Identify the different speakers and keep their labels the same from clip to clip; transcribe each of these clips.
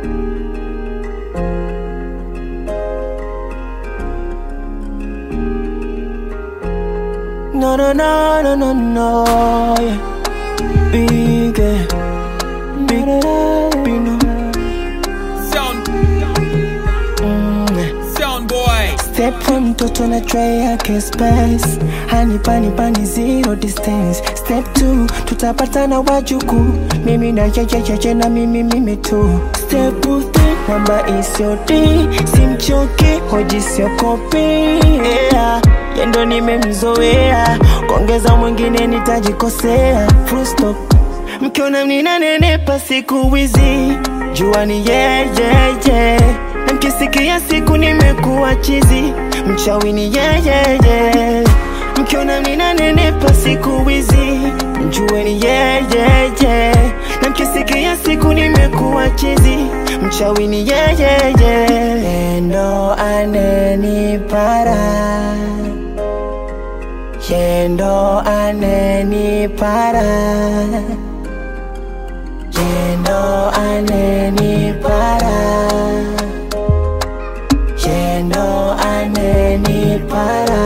Speaker 1: No, no, no, no, no, no. Yeah. Big, eh. big, big, no.
Speaker 2: Sound,
Speaker 1: Mm, eh.
Speaker 2: sound boy.
Speaker 1: Step one mtoto na tray yake space hani pani pani zero distance step two tutapatana wajuku mimi na chechecheche na mimi mimi tu step three namba isiodi simchoki hoji siokopi yeah. yendo nimemzoea kuongeza mwingine nitajikosea full stop mkiona mninanenepa siku wizi jua ni yeyeye yeah, yeah. na mkisikia siku nimekuwa chizi mchawi ni yeyeye yeah, mkiona mninanenepa siku wizi mjue ni yeyeye yeah, na mkisikia siku nimekuwa chizi mchawi ni yeyeye yeah, endo anenipara yendo anenipara yendo anenipara yendo anenipara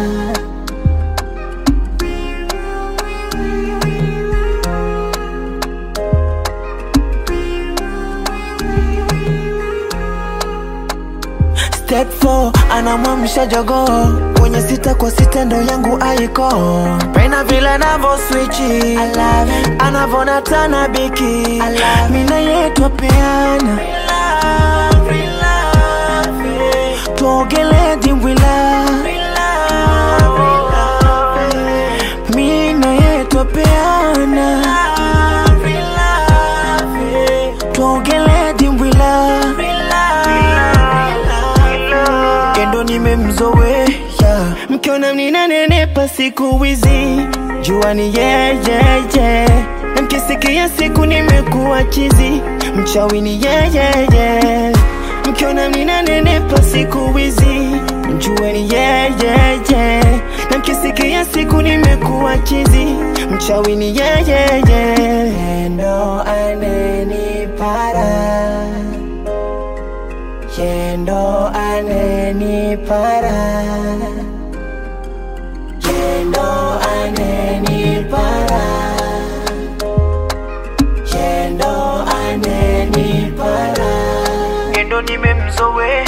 Speaker 1: Step 4 anamwamsha jogoo kwenye sita kwa sita ndo yangu aiko pena vile anavo swichi anavona tana biki mina yetu apeana tuogele dimbwila mina yetu apeana tuogele dimbwila kendo nimemzoea mkiona mninanenepa siku wizi jua ni yeyeye na mkisikia siku nimekuwa chizi mchawi ni yeyeye mkiona mninanenepa siku wizi mjue ni yeyeye na mkisikia siku nimekuwa chizi mchawi ni yeyeye ndo anenipara yendo anenipara yendo anenipara yendo anenipara yendo nimemzoea